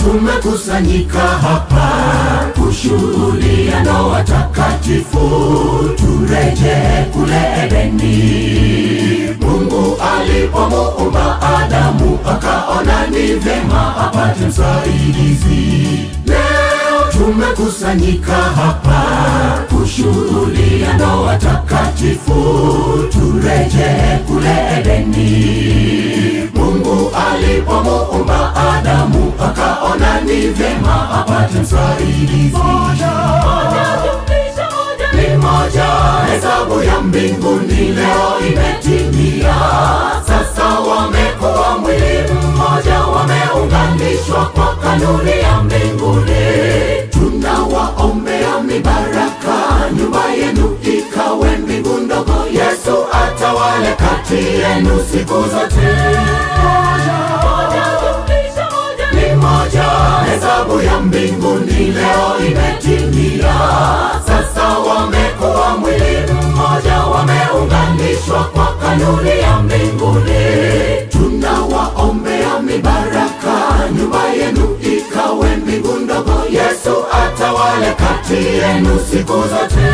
tumekusanyika hapa kushuhudia ndoa takatifu, turejee kule Edeni. Mungu alipomuumba Adamu akaona ni vyema apate msaidizi. Leo tumekusanyika hapa kushuhudia ndoa takatifu, turejee kule Edeni. Mungu alipomuumba Adamu akaona ni vyema apate msaidizi. Ni moja, hesabu ya mbinguni leo imetimia. Sasa wamekuwa mwili mmoja, wameunganishwa kwa kanuni ya mbinguni. Tunawaombea mibaraka, nyumba yenu ikawe mbingu ndogo. Yesu atawale kati yenu siku zote. Ni moja, hesabu ya mbinguni leo imetimia. Sasa wamekuwa mwili mmoja, wameunganishwa kwa kanuni ya mbinguni. Tunawaombea mibaraka, nyumba yenu ikawe mbingu ndogo. Yesu atawale kati yenu siku zote.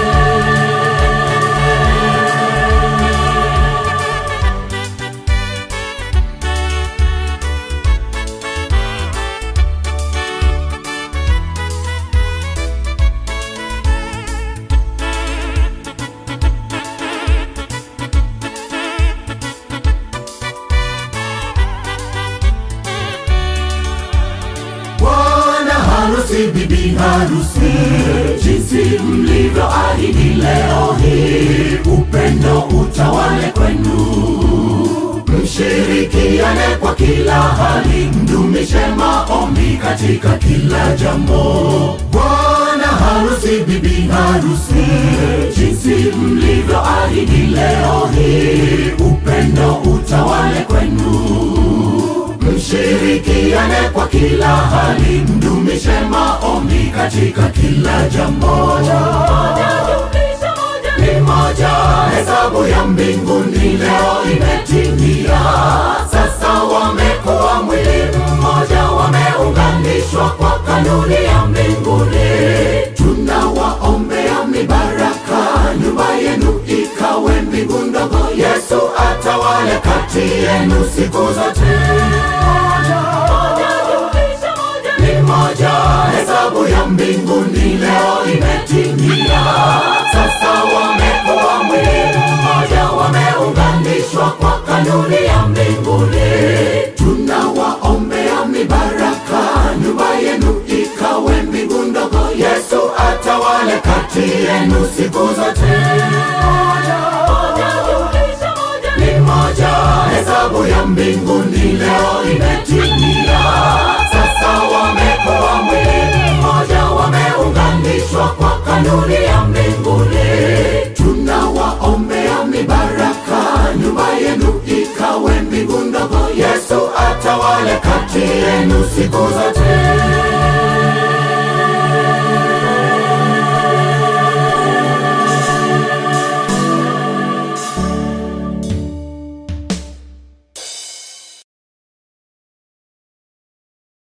Bwana harusi, bibi harusi, jinsi mlivyoahidi leo hii, upendo utawale kwenu, mshirikiane kwa kila hali, mdumishe maombi katika kila jambo. Bwana harusi, bibi harusi, jinsi mlivyoahidi leo hii, upendo utawale kwenu mshirikiane kwa kila hali, mdumishe maombi katika kila jambo. Ni moja, hesabu ya mbinguni leo imetimia. Sasa wamekuwa mwili mmoja, wameunganishwa kwa kanuni ya mbinguni. Tunawaombea mibaraka, nyumba yenu ikawe mbingu ndogo. Yesu atawale kati yenu siku zote. Ni moja, hesabu ya mbinguni leo imetimia. Sasa wamekuwa mwili mmoja, wameunganishwa kwa kanuni ya mbinguni. Tunawaombea mibaraka, nyumba yenu ikawe mbingu ndogo. Yesu atawale kati yenu siku zote. Ni moja, hesabu ya mbinguni leo imetimia. Sasa wamekuwa mwili mmoja, wameunganishwa kwa kanuni